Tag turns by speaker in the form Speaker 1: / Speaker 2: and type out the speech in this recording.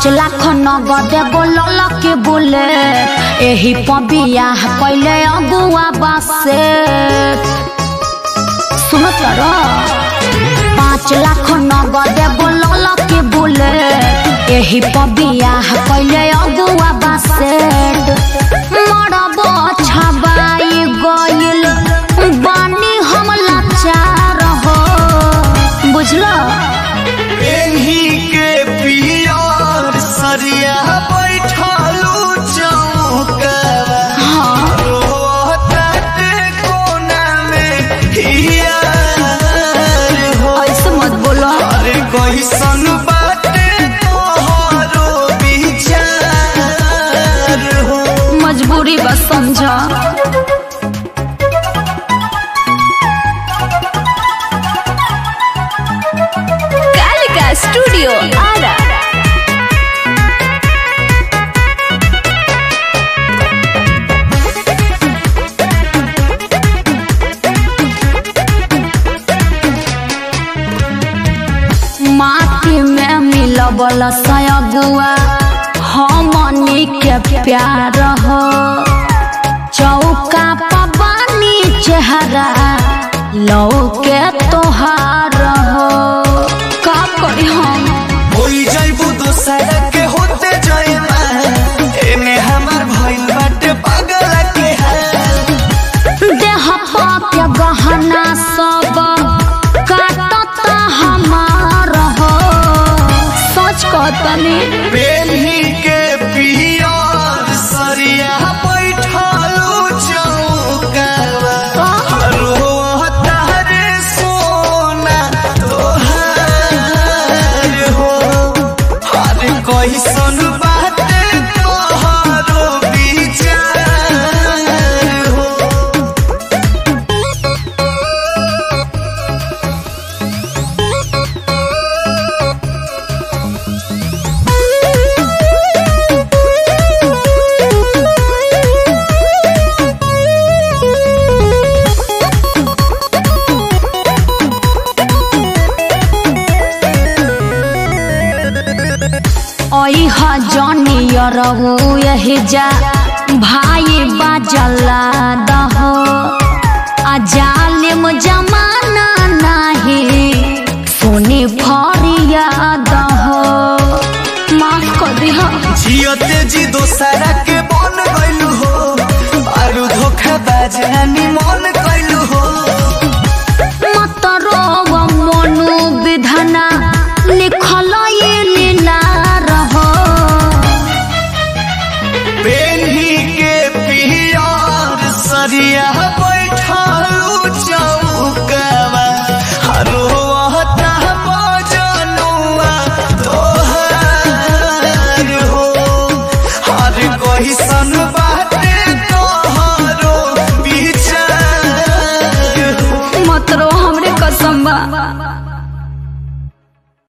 Speaker 1: पाँच लाख नगद बोलल के बोले एही पबिया कैले अगुआ बासे सुनो तर पाँच लाख नगद बोलल के बोले एही पबिया कैले अगुआ बासे मरब छबाई गइल बानी हम लाचार हो बुझलो
Speaker 2: एही के पियर सरिया बैठलू चौकवा
Speaker 1: हाँ
Speaker 2: रोताटे कोना में हियार हो
Speaker 1: ऐसे मत बोलो
Speaker 2: अरे कैसन बाटे तोहरो विचार हो
Speaker 1: मजबूरी बस समझा
Speaker 3: कालिका स्टूडियो आरा
Speaker 1: माटी में मिलबल सयगुआ हमनी के प्यार हो चौका पबानी चेहरा लौ के तोहार हो का करी हम
Speaker 2: होई जाइबू दोसरा के होते जाइबा एने हमार भइल बाटे पागल के हाल
Speaker 1: देह पाप्य गहना सब काटता हमार हो सच कहतनी
Speaker 2: बेली के पियर सरिया बैठलू चौकवा रोता रे सोना तोहार हो अरे कैसन बाटे तोहरो विचार हो
Speaker 1: ओई हजनियर यही जा भाई बाजला दहो आ जालिम जमाना नाही सोनी फरिया दहो माफ कर दिह
Speaker 2: जियते जी दोसरा के बन गइलू हो आरु धोखा बाजानी मन कइलू हो
Speaker 1: मत रोव मनु विधना लिखल ये लीला रहो
Speaker 2: बेली के पियर सरिया बैठलू चौकवा हरो हता बजनुआ तोहार हो हर कोई